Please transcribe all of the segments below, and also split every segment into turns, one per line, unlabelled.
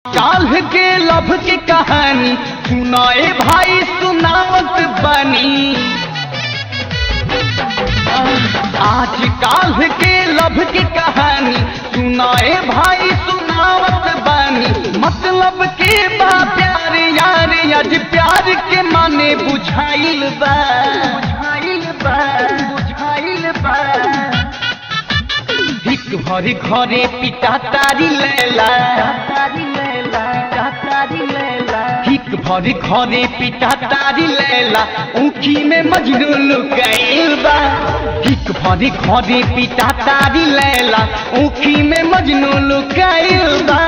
काल्ह के लभ के कहानी सुनाए भाई सुनावत बनी आज काल्ह के लभ के कहानी सुनाए भाई सुनावत बनी मतलब के बा प्यार यार आज प्यार के माने बुझाइल बा बुझाइल बा बुझाइल बा हिक भरी घरे पिता तारी लेला हिक भरी घरे पिता तारी लेला ऊखी में मजनू लुकाइल बा हिक भरी घरे पिता तारी लेला ऊखी में मजनू लुकाइल बा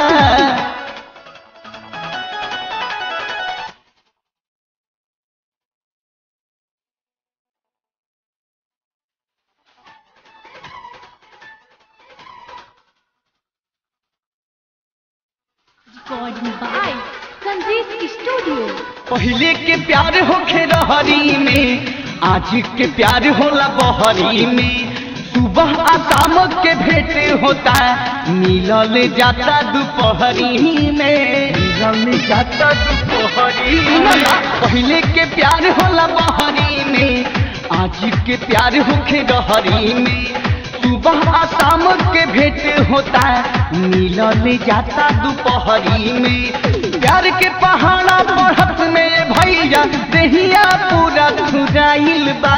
Recording by Sanjeev Studio.
पहले के प्यार होखे रहरी में आज के प्यार होला बहरी में सुबह आ शाम के भेंट होता मिलल जाता दोपहरी में मिलल जाता दोपहरी में पहले के प्यार होला बहरी में आज के प्यार होखे रहरी में सुबह आ शाम के भेंट होता मिलल जाता दोपहरी में प्यार के पहाड़ा बढ़त में भैया देहिया पूरा खुदाइल बा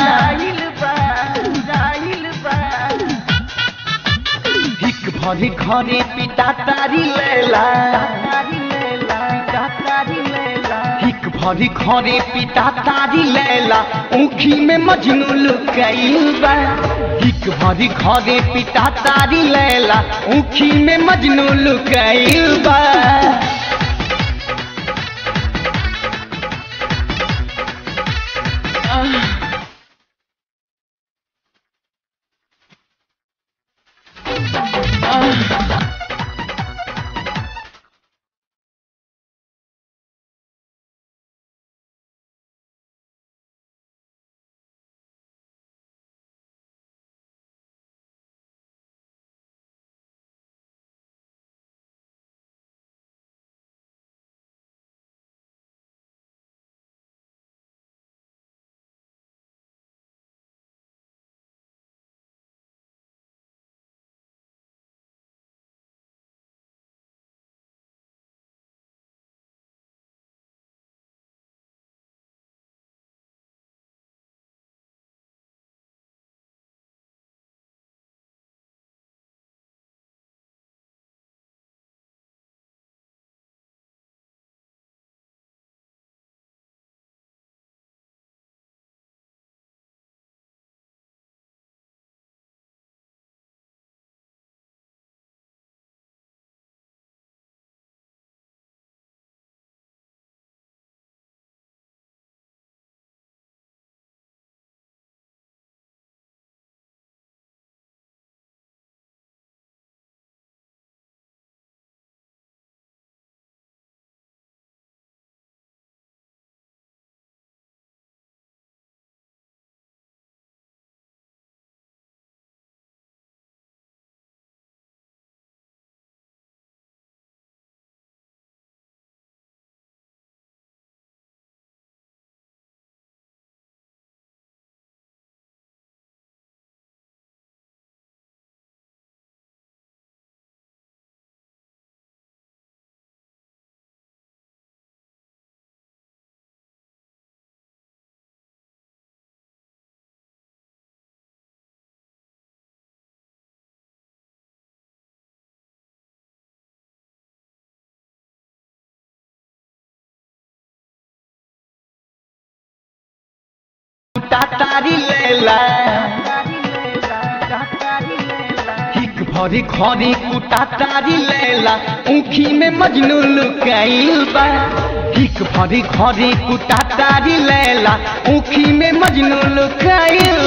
हिक भरी घरे पिता तारी लेला हिक भरी घरे पिता तारी लेला ऊखी में मजनू लुकाइल बा हिक भरी घरे पिता तारी लेला ऊखी में मजनू लुकाइल बा तारी लेला हिक भरी खरी कुटा तारी लेला ऊखी में मजनू लुकाइल बा हिक भरी खरी कुटा तारी लेला ऊखी में मजनू लुकाइल